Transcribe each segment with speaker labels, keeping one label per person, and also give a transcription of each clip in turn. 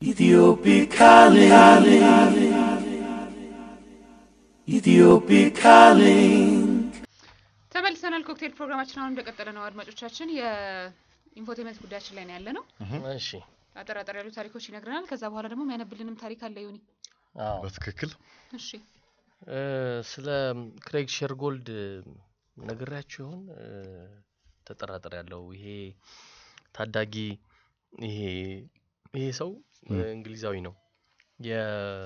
Speaker 1: Ethiopic calling. Ethiopic calling.
Speaker 2: ተመልሰናል። ኮክቴል ፕሮግራማችን አሁን እንደቀጠለ ነው። አድማጮቻችን የኢንፎቴመንት ጉዳያችን ላይ ነው ያለ ነው።
Speaker 3: እሺ
Speaker 2: አጠራጠር ያሉ ታሪኮች ይነግረናል። ከዛ በኋላ ደግሞ የሚያነብልንም ታሪክ አለ ዮኒ።
Speaker 3: አዎ
Speaker 4: በትክክል
Speaker 2: እሺ
Speaker 3: እ፣ ስለ ክሬግ ሼርጎልድ ነግሬያችሁ ይሆን እ፣ ተጠራጠር ያለው ይሄ ታዳጊ ይሄ ይሄ ሰው እ፣ እንግሊዛዊ ነው የ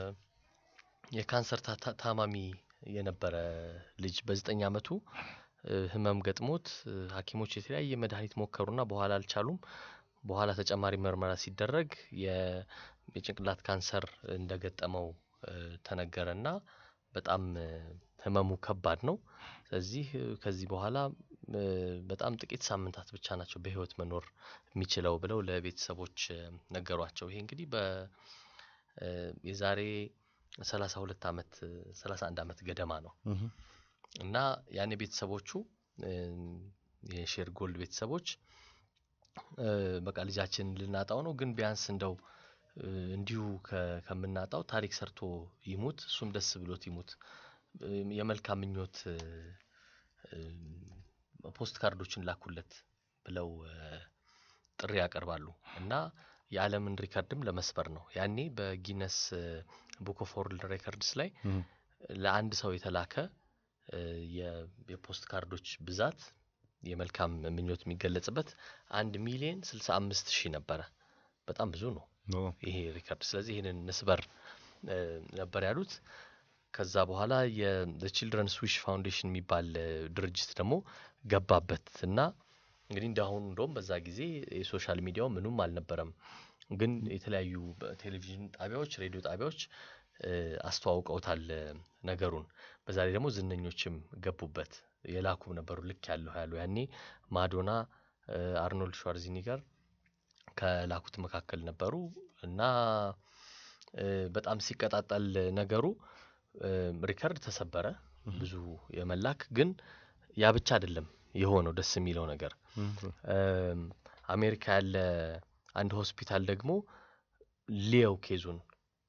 Speaker 3: የካንሰር ታ- ታ- ታማሚ የነበረ ልጅ በዘጠኝ አመቱ እ፣ ህመም ገጥሞት እ፣ ሐኪሞች የተለያየ መድኃኒት ሞከሩና በኋላ አልቻሉም። በኋላ ተጨማሪ ምርመራ ሲደረግ የ- የጭንቅላት ካንሰር እንደገጠመው እ፣ ተነገረና በጣም እ፣ ህመሙ ከባድ ነው። ስለዚህ እ፣ ከዚህ በኋላ እ፣ በጣም ጥቂት ሳምንታት ብቻ ናቸው በህይወት መኖር የሚችለው ብለው ለቤተሰቦች እ፣ ነገሯቸው። ይሄ እንግዲህ በ እ፣ የዛሬ ሰላሳ ሁለት አመት ሰላሳ አንድ አመት ገደማ ነው
Speaker 4: እህ፣
Speaker 3: እና ያኔ ቤተሰቦቹ እ፣ የሼር ጎልድ ቤተሰቦች እ፣ በቃ ልጃችን ልናጣው ነው፣ ግን ቢያንስ እንደው እ፣ እንዲሁ ከ- ከምናጣው ታሪክ ሰርቶ ይሙት፣ እሱም ደስ ብሎት ይሙት፣ እ፣ የመልካም ምኞት እ፣ እ፣ ፖስት ካርዶችን ላኩለት ብለው እ፣ ጥሪ ያቀርባሉ እና የዓለምን ሪከርድም ለመስበር ነው። ያኔ በጊነስ ቡክ ኦፍ ወርልድ ሬከርድስ ላይ
Speaker 4: እህ፣
Speaker 3: ለአንድ ሰው የተላከ እ፣ የ- የፖስት ካርዶች ብዛት የመልካም ምኞት የሚገለጽበት አንድ ሚሊዮን ስልሳ አምስት ሺህ ነበረ። በጣም ብዙ ነው
Speaker 4: ኦ፣
Speaker 3: ይሄ ሪከርድ። ስለዚህ ይህንን ንስበር እ፣ ነበር ያሉት። ከዛ በኋላ የቺልድረንስ ዊሽ ፋውንዴሽን የሚባል እ፣ ድርጅት ደግሞ ገባበት እና እንግዲህ እንዳሁኑ እንደውም በዛ ጊዜ የሶሻል ሚዲያው ምኑም አልነበረም፣ ግን የተለያዩ ቴሌቪዥን ጣቢያዎች፣ ሬዲዮ ጣቢያዎች እ፣ አስተዋውቀውታል እ፣ ነገሩን። በዛ ላይ ደግሞ ዝነኞችም ገቡበት የላኩም ነበሩ ልክ ያለሁ ያሉ ያኔ ማዶና እ፣ አርኖልድ ሿርዚኒገር ከላኩት መካከል ነበሩ እና እ፣ በጣም ሲቀጣጠል ነገሩ እ፣ ሪከርድ ተሰበረ። ብዙ የመላክ ግን ያ ብቻ አይደለም የሆነው ደስ የሚለው ነገር
Speaker 4: እህ፣
Speaker 3: እም፣ አሜሪካ ያለ አንድ ሆስፒታል ደግሞ ሊየው ኬዙን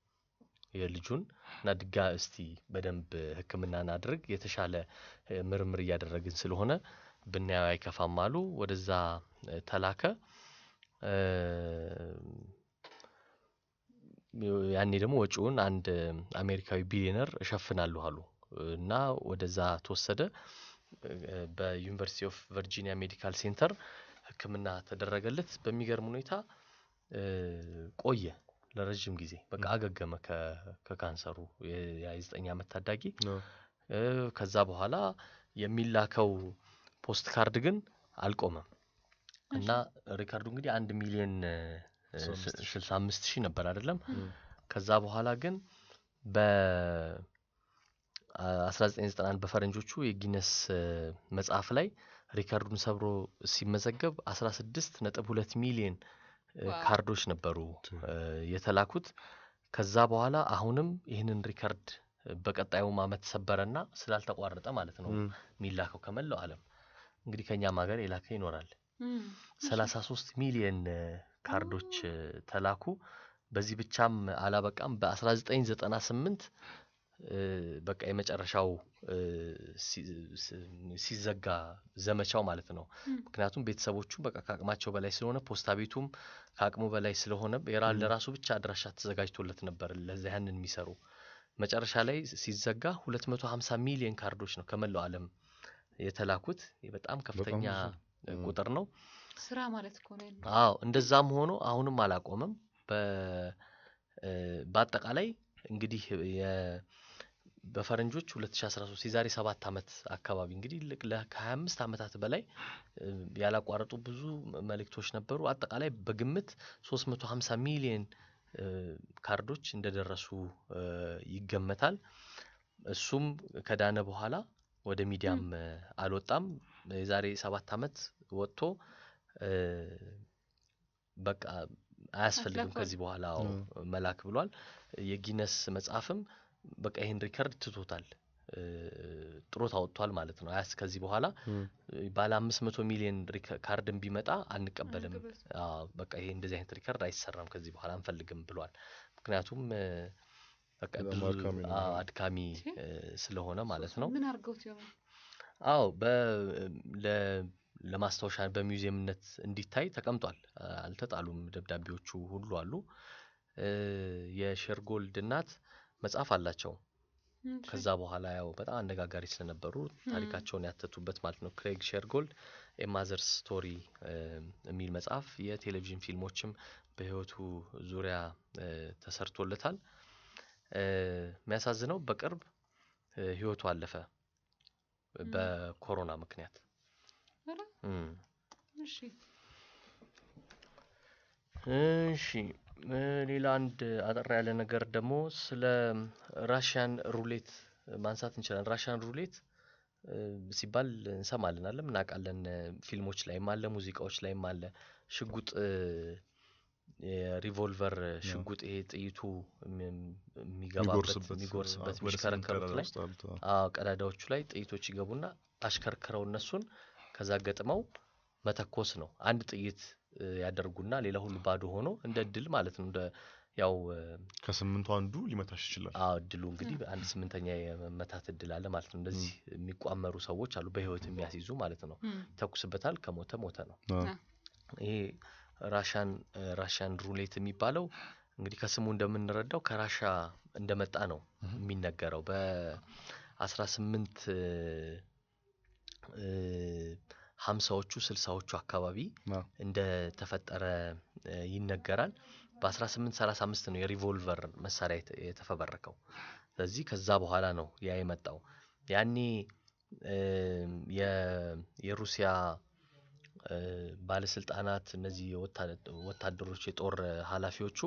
Speaker 3: የልጁን እና ድጋ እስቲ በደንብ ሕክምና እናድርግ የተሻለ እ፣ ምርምር እያደረግን ስለሆነ ብናየው አይከፋም አሉ። ወደዛ እ፣ ተላከ። እም፣ ያኔ ደግሞ ወጪውን አንድ አሜሪካዊ ቢሊዮነር እሸፍናለሁ አሉ እና ወደዛ ተወሰደ። እ፣ በዩኒቨርሲቲ ኦፍ ቨርጂኒያ ሜዲካል ሴንተር ህክምና ተደረገለት። በሚገርም ሁኔታ እ፣ ቆየ ለረጅም ጊዜ በቃ አገገመ ከ- ከካንሰሩ የ- ያ የዘጠኝ ዓመት ታዳጊ
Speaker 4: ኦ፣
Speaker 3: እ፣ ከዛ በኋላ የሚላከው ፖስት ካርድ ግን አልቆመም እና ሪካርዱ እንግዲህ አንድ ሚሊዮን ስልሳ አምስት ሺህ ነበር አይደለም። ከዛ በኋላ ግን በ 1991 በፈረንጆቹ የጊነስ እ፣ መጽሐፍ ላይ ሪካርዱን ሰብሮ ሲመዘገብ 16 ነጥብ ሁለት ሚሊዮን እ፣
Speaker 2: ዋው።
Speaker 3: ካርዶች ነበሩ እ፣ የተላኩት። ከዛ በኋላ አሁንም ይህንን ሪካርድ በቀጣዩም አመት ሰበረና ስላልተቋረጠ ማለት ነው
Speaker 4: እም፣
Speaker 3: የሚላከው ከመላው ዓለም እንግዲህ ከኛም ሀገር የላከ ይኖራል።
Speaker 2: እም፣
Speaker 3: 33 ሚሊየን እ፣ ካርዶች እ፣ ተላኩ። በዚህ ብቻም አላበቃም። በ1998 እ፣ በቃ የመጨረሻው እ፣ ሲ- ስ- ሲዘጋ ዘመቻው ማለት ነው።
Speaker 2: እም።
Speaker 3: ምክንያቱም ቤተሰቦቹ በቃ ከአቅማቸው በላይ ስለሆነ ፖስታ ቤቱም ከአቅሙ በላይ ስለሆነ የራ- ለራሱ ብቻ አድራሻ ተዘጋጅቶለት ነበር ለዛ ያንን የሚሰሩ መጨረሻ ላይ ሲዘጋ 250 ሚሊዮን ካርዶች ነው ከመላው ዓለም የተላኩት። ይህ በጣም ከፍተኛ
Speaker 4: ብዙ።
Speaker 3: እ፣ ቁጥር ነው።
Speaker 2: ስራ ማለት እኮ ነው። ያለው።
Speaker 3: አዎ እንደዛም ሆኖ አሁንም አላቆመም። በ እ፣ በአጠቃላይ እንግዲህ የ- በፈረንጆች 2013 የዛሬ ሰባት ዓመት አካባቢ እንግዲህ ልክ ለ- ከ25 ዓመታት በላይ እ፣ ያላቋረጡ ብዙ መልእክቶች ነበሩ። አጠቃላይ በግምት 350 ሚሊዮን እ፣ ካርዶች እንደደረሱ እ፣ ይገመታል። እሱም ከዳነ በኋላ ወደ ሚዲያም እ፣ አልወጣም። የዛሬ ሰባት ዓመት ወጥቶ እ፣ በቃ አያስፈልግም
Speaker 2: አስላኳል።
Speaker 3: ከዚህ በኋላ አዎ መላክ ብሏል። የጊነስ መጽሐፍም በቃ ይህን ሪከርድ ትቶታል። እ፣ ጥሮታ ወጥቷል ማለት ነው። አያስ ከዚህ በኋላ
Speaker 4: እም፣
Speaker 3: እ፣ ባለ አምስት መቶ ሚሊዮን ሪከ- ካርድን ቢመጣ አንቀበልም፣
Speaker 2: አንቀበልም።
Speaker 3: አዎ፣ በቃ ይሄ እንደዚህ አይነት ሪከርድ አይሰራም ከዚህ በኋላ አንፈልግም ብሏል። ምክንያቱም እ፣ በቃ
Speaker 4: በጣም
Speaker 3: ብዙ
Speaker 4: አድካሚ ነው
Speaker 3: አዎ፣
Speaker 4: የሚሆነው።
Speaker 3: አድካሚ
Speaker 2: ሲ?
Speaker 3: እ፣ ስለሆነ ማለት ነው።
Speaker 2: ምን አድርገውት ይሆናል?
Speaker 3: አዎ በ ለ ለማስታወሻ በሚውዚየምነት እንዲታይ ተቀምጧል። አ- አልተጣሉም። ደብዳቤዎቹ ሁሉ አሉ። እ፣ የሼርጎልድ እናት መጽሐፍ አላቸው።
Speaker 2: እሺ።
Speaker 3: ከዛ በኋላ ያው በጣም አነጋጋሪ ስለነበሩ ታሪካቸውን ያተቱበት ማለት ነው። ክሬግ ሼርጎልድ የማዘርስ ስቶሪ የሚል መጽሐፍ የቴሌቪዥን ፊልሞችም በህይወቱ ዙሪያ እ፣ ተሰርቶለታል። እ፣ የሚያሳዝነው በቅርብ እ፣ ህይወቱ አለፈ በኮሮና ምክንያት።
Speaker 2: ኧረ፣
Speaker 3: እም።
Speaker 2: እሺ
Speaker 3: እሺ እ፣ ሌላ አንድ አጠር ያለ ነገር ደግሞ ስለ ራሽያን ሩሌት ማንሳት እንችላለን። ራሽያን ሩሌት እ፣ ሲባል እንሰማለን አለም እናውቃለን። እ፣ ፊልሞች ላይም አለ፣ ሙዚቃዎች ላይም አለ። ሽጉጥ እ፣ የሪቮልቨር ሽጉጥ ይሄ ጥይቱ እም- የሚገባበት
Speaker 4: የሚጎርስበት
Speaker 3: የሚጎርስበት
Speaker 4: አ- ወደ ስምንት
Speaker 3: የሚሽከረከሩት
Speaker 4: ቀዳዳ
Speaker 3: ላይ
Speaker 4: ውስጥ አሉት። አዎ።
Speaker 3: አዎ ቀዳዳዎቹ ላይ ጥይቶች ይገቡና አሽከርክረው እነሱን ከዛ ገጥመው መተኮስ ነው። አንድ ጥይት እ፣ ያደርጉና ሌላ ሁሉ ባዶ ሆኖ እንደ እድል ማለት ነው። እንደ ያው እ፣
Speaker 4: ከስምንቱ አንዱ ሊመታሽ ይችላል።
Speaker 3: አዎ እድሉ እንግዲህ አንድ ስምንተኛ የመመታት እድል አለ ማለት ነው። እንደዚህ የሚቋመሩ ሰዎች አሉ፣ በህይወት የሚያስይዙ ማለት ነው።
Speaker 2: እም፣
Speaker 3: ተኩስበታል፣ ከሞተ ሞተ ነው።
Speaker 4: አዎ።
Speaker 2: አ፣
Speaker 3: ይሄ ራሻን ራሻን ሩሌት የሚባለው እንግዲህ ከስሙ እንደምንረዳው ከራሻ እንደመጣ ነው የሚነገረው በአስራ ስምንት ሀምሳዎቹ ስልሳዎቹ አካባቢ
Speaker 4: አዎ።
Speaker 3: እንደተፈጠረ እ፣ ይነገራል። በ1835 ነው የሪቮልቨር መሳሪያ የተ- የተፈበረከው። ስለዚህ ከዛ በኋላ ነው ያ የመጣው። ያኔ እም፣ የ- የሩሲያ እ፣ ባለስልጣናት እነዚህ የወታ- ወታደሮች የጦር ኃላፊዎቹ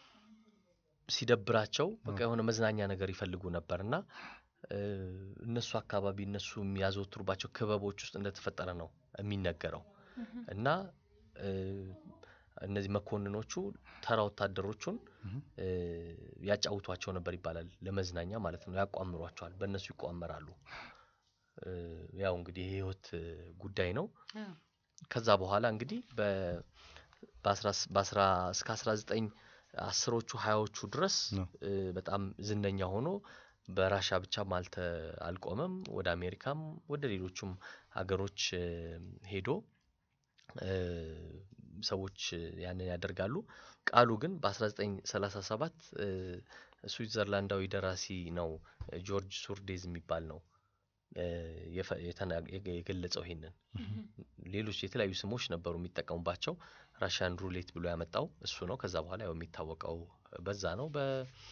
Speaker 3: ሲደብራቸው በቃ የሆነ መዝናኛ ነገር ይፈልጉ ነበር እና እ፣ እነሱ አካባቢ እነሱ የሚያዘወትሩባቸው ክበቦች ውስጥ እንደተፈጠረ ነው የሚነገረው
Speaker 2: እህም፣
Speaker 3: እና እ፣ እነዚህ መኮንኖቹ ተራ ወታደሮቹን
Speaker 4: እህም።
Speaker 3: እ፣ ያጫውቷቸው ነበር ይባላል። ለመዝናኛ ማለት ነው። ያቋምሯቸዋል። በእነሱ ይቋመራሉ። እ፣ ያው እንግዲህ የህይወት እ፣ ጉዳይ ነው።
Speaker 2: አ፣
Speaker 3: ከዛ በኋላ እንግዲህ በ- በአስራ ስ- በአስራ እስከ አስራ ዘጠኝ አስሮቹ ሀያዎቹ ድረስ
Speaker 4: ነው።
Speaker 3: እ፣ በጣም ዝነኛ ሆኖ በራሻ ብቻም አልተ አልቆመም። ወደ አሜሪካም ወደ ሌሎቹም ሀገሮች እ፣ ሄዶ እ፣ ሰዎች ያንን ያደርጋሉ። ቃሉ ግን በ1937 እ፣ ስዊትዘርላንዳዊ ደራሲ ነው ጆርጅ ሱርዴዝ የሚባል ነው እ፣ የፈ- የተና- የገ- የገለጸው ይሄንን
Speaker 2: እህም፣
Speaker 3: ሌሎች የተለያዩ ስሞች ነበሩ የሚጠቀሙባቸው። ራሽያን ሩሌት ብሎ ያመጣው እሱ ነው። ከዛ በኋላ ያው የሚታወቀው በዛ ነው። በ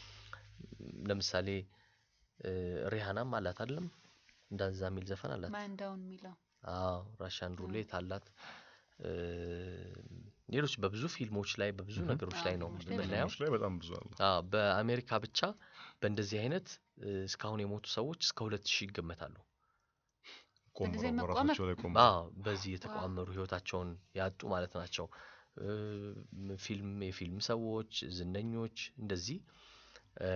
Speaker 3: ለምሳሌ እ፣ ሪሃናም አላት አይደለም እንደዛ የሚል ዘፈን አላት።
Speaker 2: ማን ዳውን የሚለው
Speaker 3: አዎ ራሽያን ሩሌት አላት። እ፣ ሌሎች በብዙ ፊልሞች ላይ በብዙ
Speaker 4: Mhm.
Speaker 3: ነገሮች ላይ ነው
Speaker 2: ፊልሞች ላይ
Speaker 3: የምናየው።
Speaker 4: ፊልሞች ላይ በጣም ብዙ አለ።
Speaker 3: አዎ በአሜሪካ ብቻ በእንደዚህ አይነት እ፣ እስካሁን የሞቱ ሰዎች እስከ ሁለት ሺህ ይገመታሉ።
Speaker 4: ቆምረው
Speaker 2: በጊዜ
Speaker 4: በራሳቸው ላይ ቆምረው
Speaker 3: አዎ በዚህ የተቋመሩ ህይወታቸውን ያጡ ማለት ናቸው። እ፣ ፊልም የፊልም ሰዎች፣ ዝነኞች እንደዚህ እ፣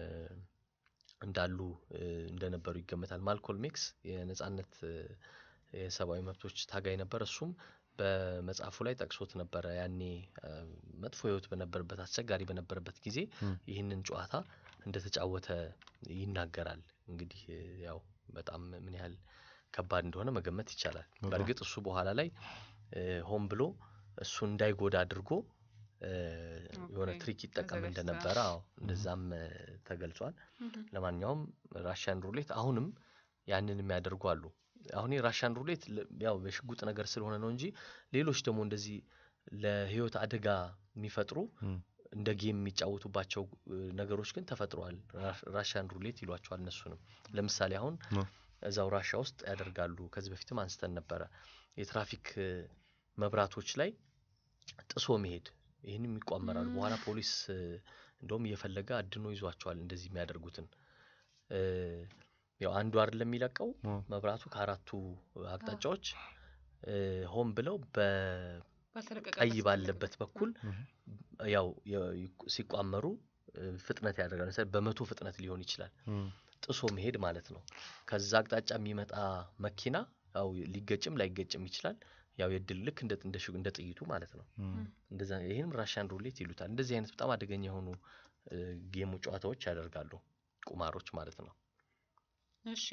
Speaker 3: እንዳሉ እ፣ እንደነበሩ ይገመታል። ማልኮልም ኤክስ የነጻነት እ፣ የሰብአዊ መብቶች ታጋይ ነበር። እሱም በመጽሐፉ ላይ ጠቅሶት ነበረ። ያኔ እ፣ መጥፎ ህይወት በነበረበት አስቸጋሪ በነበረበት ጊዜ
Speaker 4: ም።
Speaker 3: ይህንን ጨዋታ እንደተጫወተ ይናገራል። እንግዲህ እ፣ ያው በጣም ምን ያህል ከባድ እንደሆነ መገመት ይቻላል።
Speaker 4: በጣም።
Speaker 3: በእርግጥ እሱ በኋላ ላይ እ፣ ሆን ብሎ እሱ እንዳይጎዳ አድርጎ እ፣ የሆነ
Speaker 2: ኦኬ፣
Speaker 3: ትሪክ ይጠቀም
Speaker 2: ተዘጋጅተዋል።
Speaker 3: እንደነበረ አዎ እንደዛም እ፣ ተገልጿል።
Speaker 2: እህም፣
Speaker 3: ለማንኛውም ራሽያን ሩሌት አሁንም ያንን የሚያደርጉ አሉ። አሁን የራሽያን ሩሌት ለ- ያው የሽጉጥ ነገር ስለሆነ ነው እንጂ ሌሎች ደግሞ እንደዚህ ለህይወት አደጋ የሚፈጥሩ
Speaker 4: ም።
Speaker 3: እንደ ጌም የሚጫወቱባቸው እ፣ ነገሮች ግን ተፈጥረዋል። ራ- ራሽያን ሩሌት ይሏቸዋል እነሱንም። ለምሳሌ አሁን
Speaker 4: አ።
Speaker 3: እዛው ራሻ ውስጥ ያደርጋሉ። ከዚህ በፊትም አንስተን ነበረ። የትራፊክ እ፣ መብራቶች ላይ ጥሶ መሄድ ይህንም ይቋመራሉ። በኋላ ፖሊስ እ፣ እንደውም እየፈለገ አድኖ ይዟቸዋል እንደዚህ የሚያደርጉትን እ፣ ያው አንዱ አይደለም የሚለቀው
Speaker 4: አ።
Speaker 3: መብራቱ ከአራቱ አቅጣጫዎች እ፣ ሆን ብለው በቀይ
Speaker 2: ባልተለቀቀበት
Speaker 3: ባለበት በኩል
Speaker 4: እህ።
Speaker 3: ያው የ- ይቁ- ሲቋመሩ እ፣ ፍጥነት ያደርጋል። ለምሳሌ በመቶ ፍጥነት ሊሆን ይችላል።
Speaker 4: ም።
Speaker 3: ጥሶ መሄድ ማለት ነው። ከዛ አቅጣጫ የሚመጣ መኪና ያው ሊገጭም ላይገጭም ይችላል። ያው የድል ልክ እንደ እንደ ሽ- እንደ ጥይቱ ማለት ነው። እንደዛ ይህንም ራሽያን ሩሌት ይሉታል። እንደዚህ አይነት በጣም አደገኛ የሆኑ እ፣ ጌሙ ጨዋታዎች ያደርጋሉ ቁማሮች ማለት ነው።
Speaker 2: እሺ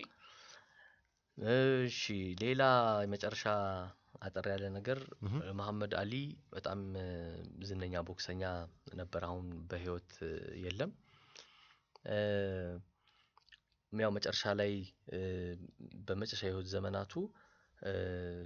Speaker 3: እሺ ሌላ የመጨረሻ አጠር ያለ ነገር
Speaker 4: ምሁም።
Speaker 3: እ፣ መሐመድ አሊ በጣም እ፣ ዝነኛ ቦክሰኛ ነበር። አሁን በህይወት እ፣ የለም። እ፣ ያው መጨረሻ ላይ እ፣ በመጨረሻ የህይወት ዘመናቱ እ፣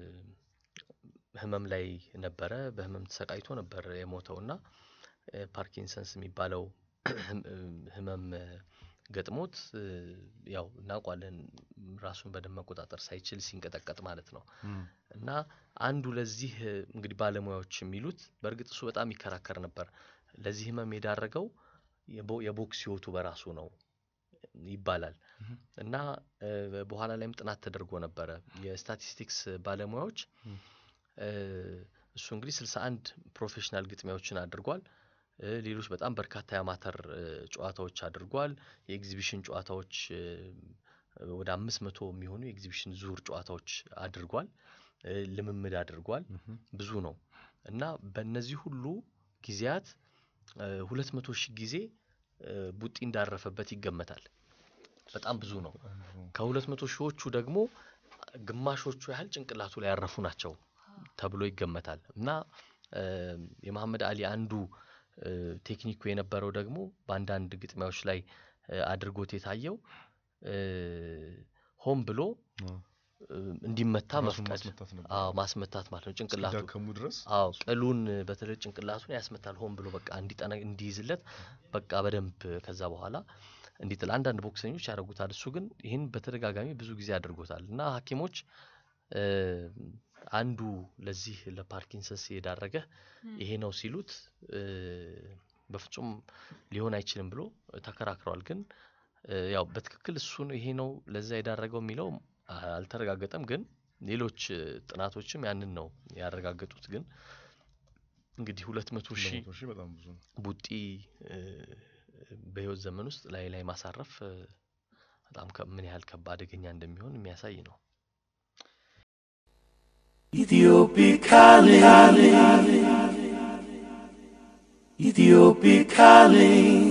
Speaker 3: ህመም ላይ ነበረ። በህመም ተሰቃይቶ ነበር የሞተው እና እ፣ ፓርኪንሰንስ የሚባለው ህም- ህመም እ፣ ገጥሞት እ፣ ያው እናውቋለን ራሱን በደንብ መቆጣጠር ሳይችል ሲንቀጠቀጥ ማለት ነው። እና አንዱ ለዚህ እ፣ እንግዲህ ባለሙያዎች የሚሉት በእርግጥ እሱ በጣም ይከራከር ነበር። ለዚህ ህመም የዳረገው የቦ- የቦክስ ህይወቱ በራሱ ነው ይባላል።
Speaker 4: ምሁም።
Speaker 3: እና እ፣ በኋላ ላይም ጥናት ተደርጎ ነበረ። የስታቲስቲክስ ባለሙያዎች
Speaker 4: ም።
Speaker 3: እ፣ እሱ እንግዲህ 61 ፕሮፌሽናል ግጥሚያዎችን አድርጓል። እ፣ ሌሎች በጣም በርካታ የአማተር እ፣ ጨዋታዎች አድርጓል። የኤግዚቢሽን ጨዋታዎች እ፣ ወደ አምስት መቶ የሚሆኑ የኤግዚቢሽን ዙር ጨዋታዎች አድርጓል። እ፣ ልምምድ አድርጓል።
Speaker 4: ምሁም።
Speaker 3: ብዙ ነው እና በእነዚህ ሁሉ ጊዜያት ሁለት መቶ ሺህ ጊዜ እ፣ ቡጢ እንዳረፈበት ይገመታል። በጣም ብዙ ነው። ከሁለት መቶ ሺዎቹ ደግሞ ግማሾቹ ያህል ጭንቅላቱ ላይ ያረፉ ናቸው ተብሎ ይገመታል እና እ፣ የመሐመድ አሊ አንዱ እ፣ ቴክኒኩ የነበረው ደግሞ በአንዳንድ ግጥሚያዎች ላይ እ፣ አድርጎት የታየው እ፣ ሆን ብሎ
Speaker 4: አዎ።
Speaker 3: እ፣ እንዲመታ
Speaker 4: ራሱን
Speaker 3: መፍቀድ
Speaker 4: ማስመታት ነበር።
Speaker 3: አዎ ማስመታት ማለት ነው ጭንቅላቱ
Speaker 4: እስኪዳከሙ ድረስ
Speaker 3: አዎ ቅሉን በተለይ ጭንቅላቱን ያስመታል ሆን ብሎ በቃ እንዲጠነ እንዲይዝለት በቃ በደንብ ከዛ በኋላ እንዲጥል አንዳንድ ቦክሰኞች ያደርጉታል። እሱ ግን ይህን በተደጋጋሚ ብዙ ጊዜ አድርጎታል እና ሐኪሞች እ፣ አንዱ ለዚህ ለፓርኪንሰንስ የዳረገህ ይሄ ነው ሲሉት እ፣ በፍጹም ሊሆን አይችልም ብሎ ተከራክረዋል። ግን እ፣ ያው በትክክል እሱን ይሄ ነው ለዛ የዳረገው የሚለው አልተረጋገጠም። ግን ሌሎች እ፣ ጥናቶችም ያንን ነው ያረጋገጡት። ግን እንግዲህ ሁለት መቶ ሺህ
Speaker 4: ለመቶ ሺህ በጣም ብዙ ነው።
Speaker 3: ቡጢ እ፣ በህይወት ዘመን ውስጥ ላይ ላይ ማሳረፍ እ፣ በጣም ከ- ምን ያህል ከባድ አደገኛ እንደሚሆን የሚያሳይ ነው።
Speaker 1: Ethiopic calling. Ethiopic calling.